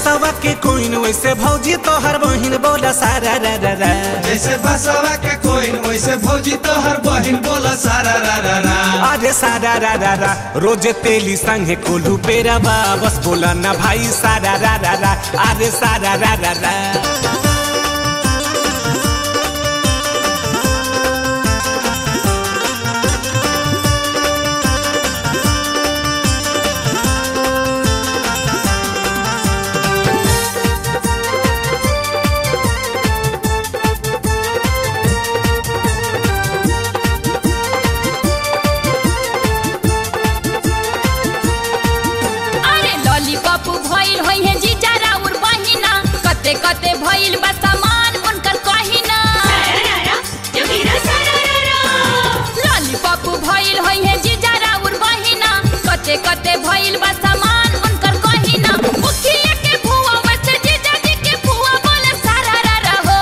बसवा के कोइन वैसे भौजी तोहर बहिन बोला सारा रा रा रा जैसे बसवा के कोइन वैसे भौजी तोहर बहिन बोला सारा रा रा रा अरे सारा रा रा रा रोजे तेली संगे कोल्हू पेरा बा बस बोला ना भाई सारा रा रा रा अरे सारा रा रा रा अरे लॉलीपॉप भइल होई है जीजा राउर बहिना कते कते भइल बा सामान उनकर कहिना लॉलीपॉप भइल होई है जीजा राउर बहिना कते कते भइल बा सामान उनकर कहिना मुखिया के भुआ वैसे जीजा जी के भुआ बोले सारा रा रा हो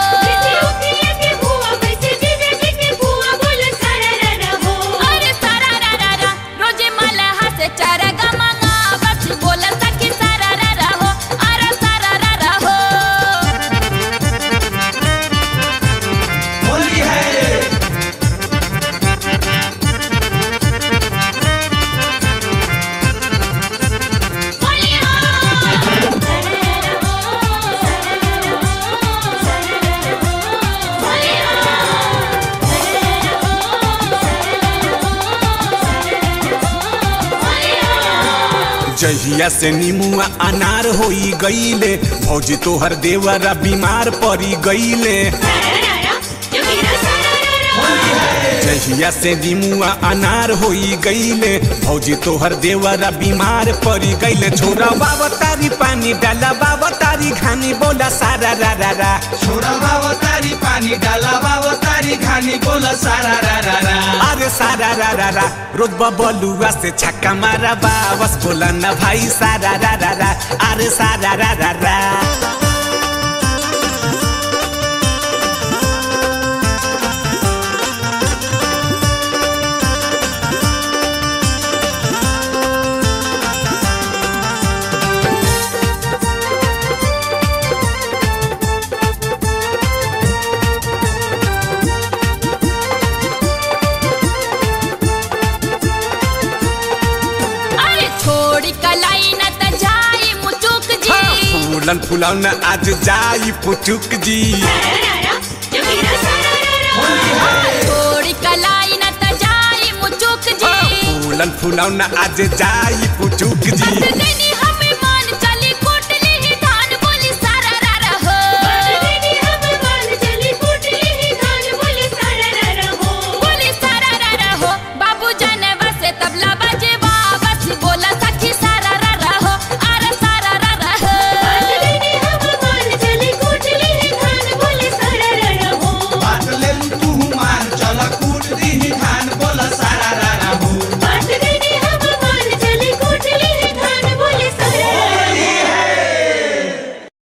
अरे सारा रा रा रा रोजे माला हासे चारा गमांगा बस बोला सखी सारा रा रा हो अरे सारा रा रा हो होली है जहिया से नीमुआ अनार होई गईले भौजी तोहर देवरा बीमार पड़ी गईले जहिया से नीमुआ अनार होई गईले भौजी तोहर देवरा बीमार पड़ी गईले छोरा बाबा तारी पानी डाला बाबा तारी खानी बोला सारा रा रा रा छोरा बाबा तारी पानी डाला बाबा तारी खानी बोला सारा रा रा रा अरे सारा रा रा रा रोज बबलुआ से छक्का मारा बा बस बोला ना भाई सारा रा रा रा अरे सारा रा रा रा अरे छोड़ी कलाई न त जाई मुचुक जी हाँ, फूलन फुलौन आज जाई पुचुक जी छोड़ी कलाई न त जाई मुचुक हाँ, जी फूलन फुलौन आज जाई पुचुक जी बस देनी